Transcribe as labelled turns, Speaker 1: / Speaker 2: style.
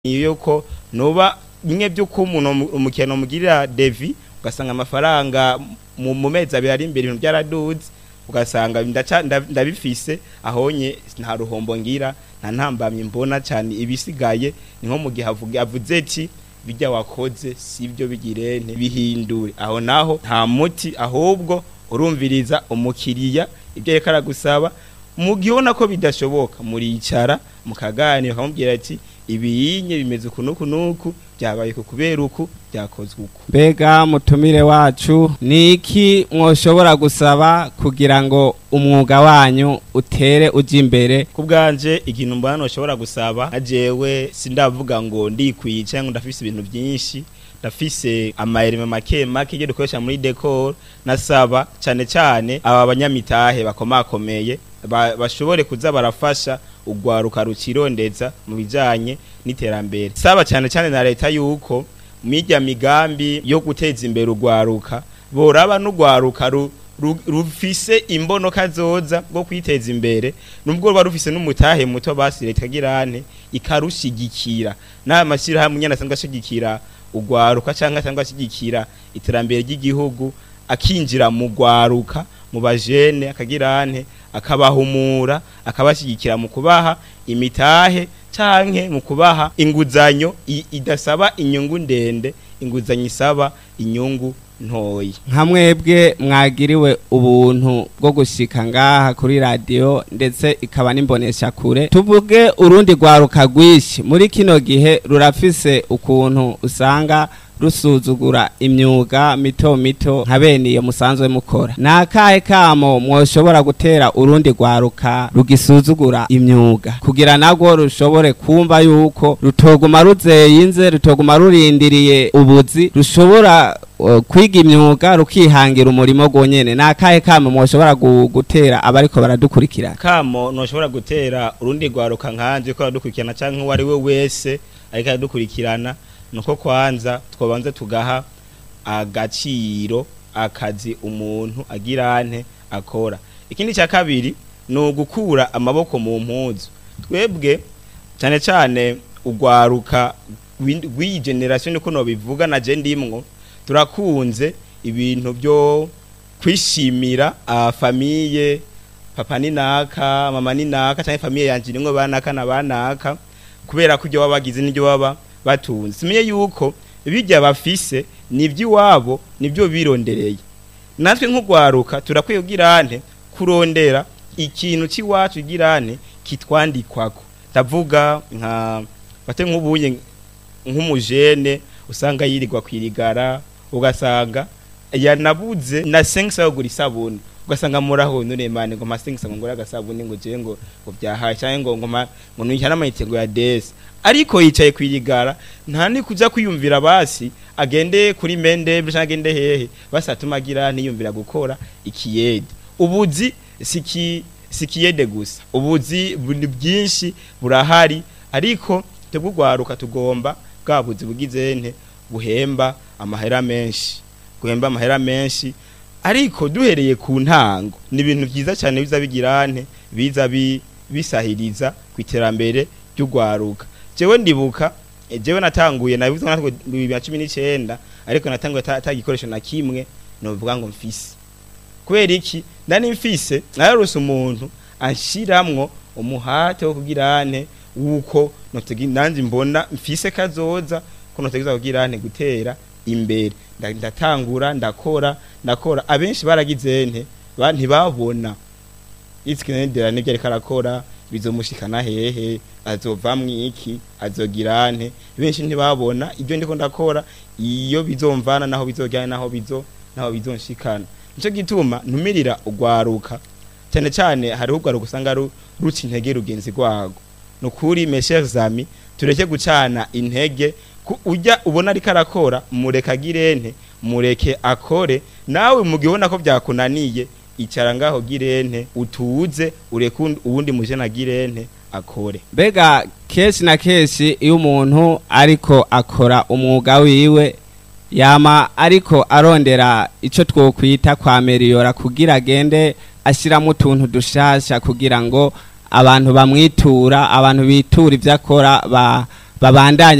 Speaker 1: yuko nuba bimwe by'uko umuntu umukino mugirira devi ugasanga amafaranga mu mu mezi abiri ari imbere ibintu byaraduze ugasanga ndaca- nda- ndabifise ahonye nta ruhombo ngira nta ntambamye mbona cyane ibisigaye ni nko mu gihe avuga avuze ati bijya wakoze sibyo bigirente bihindure aho naho nta muti ahubwo urumviriza umukiriya ibyo reka aragusaba mu gihe ubona ko bidashoboka muricara mukaganira ukamubwira ati ibiyinye bimeze uku n'uku n'uku byabaye ku kubera uku byakozwe uku
Speaker 2: mbega mutumire wacu ni iki mwoshobora gusaba kugira ngo umwuga wanyu utere ujya imbere
Speaker 1: ku bwanje ikintu mbona ushobora gusaba ajewe sindavuga ngo ndikwiye cyangwa ndafise ibintu byinshi ndafise amayerime make make ibyo dukoresha muri decor nasaba cyane cyane aba banyamitahe bakomakomeye ba- bashobore kuza barafasha ugwaruka rukirondeza mu bijanye n'iterambere saba cyane cyane na leta yuko mirya migambi yo guteza imbere ugwaruka boraba n'ugwaruka ru, ru, rufise imbonoka zoza bwo kwiteza imbere nubwo ruba rufise n'umutahe muto basi leta girane ikarushigikira n'aya mashyirahamwe nyene asanzwe ashigikira ugwaruka cyangwa asanzwe ashigikira iterambere ry'igihugu akinjira mu gwaruka mu bajene akagirane akabahumura akabashyigikira mu kubaha imitahe canke mu kubaha inguzanyo i- idasaba inyungu ndende inguzanyo isaba inyungu ntoyi
Speaker 2: nka mwebwe mwagiriwe ubuntu bwo gushika ngaha kuri radiyo ndetse ikaba n'imbonesha kure tuvuge urundi rwaruka rwinshi muri kino gihe rurafise ukuntu usanga rusuzugura imyuga mito mito nka bene iyo musanzwe mukora ni akahe kamo mwoshobora gutera urundi rwaruka rugisuzugura imyuga kugira nagwo rushobore kumva yuko rutoguma ruzeyinze rutoguma rurindiriye ubuzi rushobora uh, kwiga imyuga rukihangira umurimo gwonyene ni akahe kamo mwoshobora gu- gutera abariko baradukurikira
Speaker 1: kamo ntushobora gutera urundi rwaruka nkanje ko aradukurikirana cyangwa uwo ari we wese ariko aradukurikirana nuko kwanza twabanza tugaha agaciro akazi umuntu agirante akora ikindi cya kabiri ni ugukura amaboko mu mpuzu twebwe cyane cyane ugwaruka rw'indi- rw'iyi generation niko nobivuga na je ndimwo turakunze ibintu byo kwishimira famiye papa ni naka mama ni naka cyangwa famiye yanje nimwe banaka na banaka kubera ko ibyo baba bagize n'ibyo baba batunze simenye yuko bijya bafise n'iby'iwabo nibyo birondereye natwe nk'ugwaruka turakwiye girante kurondera ikintu cy'iwacu girante kitwandikwako ndavuga nka bate nk'ubuye nk'umujene usanga yirirwa kwirigara ugasanga yanabuze na sengisa yo gura isabuni ugasanga muraho none mane ngo masengisa ngo ngura agasabuni ngo je ngo ngo byahaye cyangwa ngo ngo ma- ngo nuyihana amayitego ya desi ariko yicaye kwirigara nta ni kuja kwiyumvira basi agende kuri mende cyangwa agende hehe basi atuma agira ntiyumvira gukora ikiyede ubuzi siki sikiyede gusa ubuzi buri bwinshi burahari ariko twebwe ugwaruka tugomba bwa buzi bugize nte buhemba amahera menshi guhemba amahera menshi ariko duhereye ku ntango ni ibintu byiza cyane biza bigira nte biza bi- bisahiriza ku iterambere ry'ugwaruka jewe ndibuka eh, jewe natanguye nabivuze natwe bibiri na cumi n'icyenda ariko natanguye ata ata gikoresho na kimwe novuga ngo mfise kubera iki ndani mfise nararose umuntu anshiramwo umuhate wo kugira nte wuko notegi nanje mbona mfise kazoza ko notegeza kugira nte gutera imbere Nda- ndatangura ndakora ndakora abenshi baragize nte ba- ntibabona itsikinendera nibyo ariko arakora bizomushikana hehe azovamwo iki azogira nte benshi ntibabona ibyo ndiko ndakora iyo bizomvana naho bizojyana naho bizo naho bizonshikana nico gituma ntumirira ugwaruka cyane cyane hariho ugwaruka usanga ru- ruca intege rugenzi rwago nukuri mes chers amis tureke gucana intege ku- ujya ubona ariko arakora mureka girente mureke akore nawe mu gihe ubona ko byakunaniye icara ngaho girente utuze ureke undi- uwundi mujena girente akore
Speaker 2: mbega kenshi na kenshi iyo umuntu ariko akora umwuga wiwe yama ariko arondera icyo twokwita kwa meriyora kugira agende ashyiramo utuntu dushasha kugira ngo abantu bamwitura abantu bitura ibyo akora ba babandanye